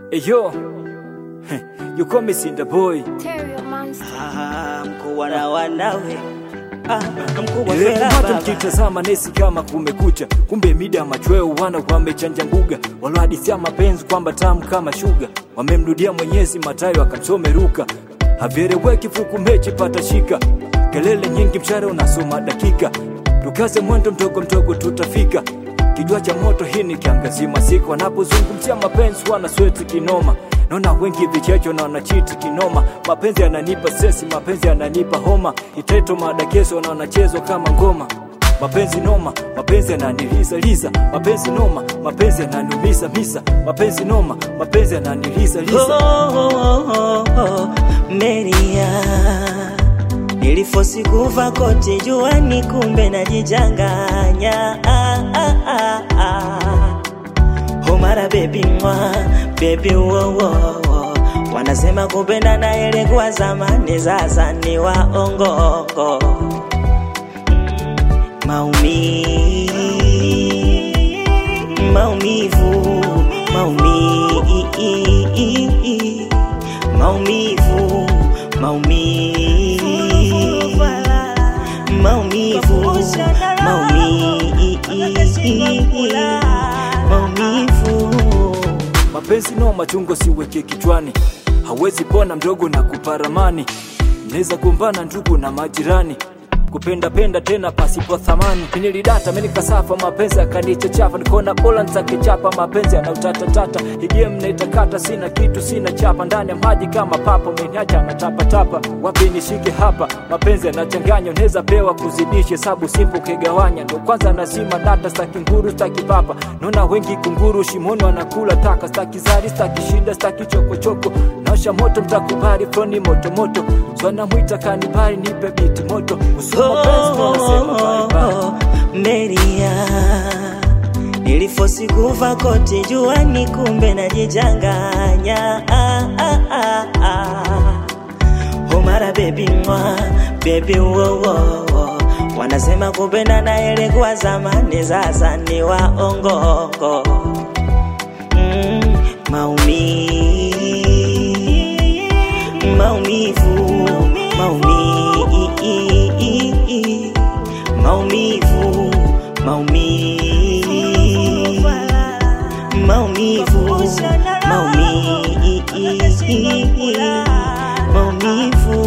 Hey yo, you call me Cinder Boy. Terrier monster. Ah, mkubwa na wanawe ah, mkubwa Ile fela kupata baba. mkitazama nesi kama kumekucha, kumbe mida machweo wana wamechanja mbuga, walohadithia mapenzi kwamba tamu kama shuga, wamemrudia Mwenyezi Matayo akamsome Luka, havyeleweki fuku mechi pata shika, kelele nyingi mshare unasoma dakika, tukaze mwendo mdogo mdogo tutafika kijua cha moto hii ni kiangazi masika wanapozungumzia mapenzi wana sweti kinoma naona wengi vichecho na wanachiti kinoma mapenzi yananipa sesi mapenzi yananipa homa iteto madakeso na wanachezwa kama ngoma mapenzi noma mapenzi yananiliza liza mapenzi noma mapenzi yananiumiza misa mapenzi noma mapenzi yananiliza Oh, liza oh, oh, oh, Meria nilifosi kuva koti juani, kumbe najichanganya ah, ah, ah, ah. Homara baby mwa baby wo, wo, wo. Wanasema kupenda ile kwa zamani, sasa ni waongo maumi maumivu maumi maumivu maumi maumivu maumi maumivu mapenzi no machungo siweke kichwani hawezi pona mdogo na kuparamani mnaweza kumbana ndugu na majirani kupenda penda tena pasipo thamani nilidata menikasafa mapenzi akanichachafa nikona bola ntakichapa mapenzi anautatatata igie mnaitakata sina kitu sina chapa ndani ya maji kama papa meniacha natapatapa wapi nishike hapa mapenzi yanachanganya unaweza pewa kuzidisha hesabu simpo kigawanya ndo kwanza nazima data staki nguru staki papa naona wengi kunguru shimoni wanakula taka staki zari staki shida staki chokochoko naosha moto mtakubali froni motomoto swanamwita kanibari nipe biti moto Usiku mapenzi ndo nasema bye bye. Meria nilifosi kuva koti juani, kumbe najichanganya ah, ah, ah, ah. Homara baby mwa baby wo, wo, wo. Wanasema kupenda na ile kwa zamani, sasa ni waongo mm, maumi maumivu maumi maumivu maumi maumivu maumi maumivu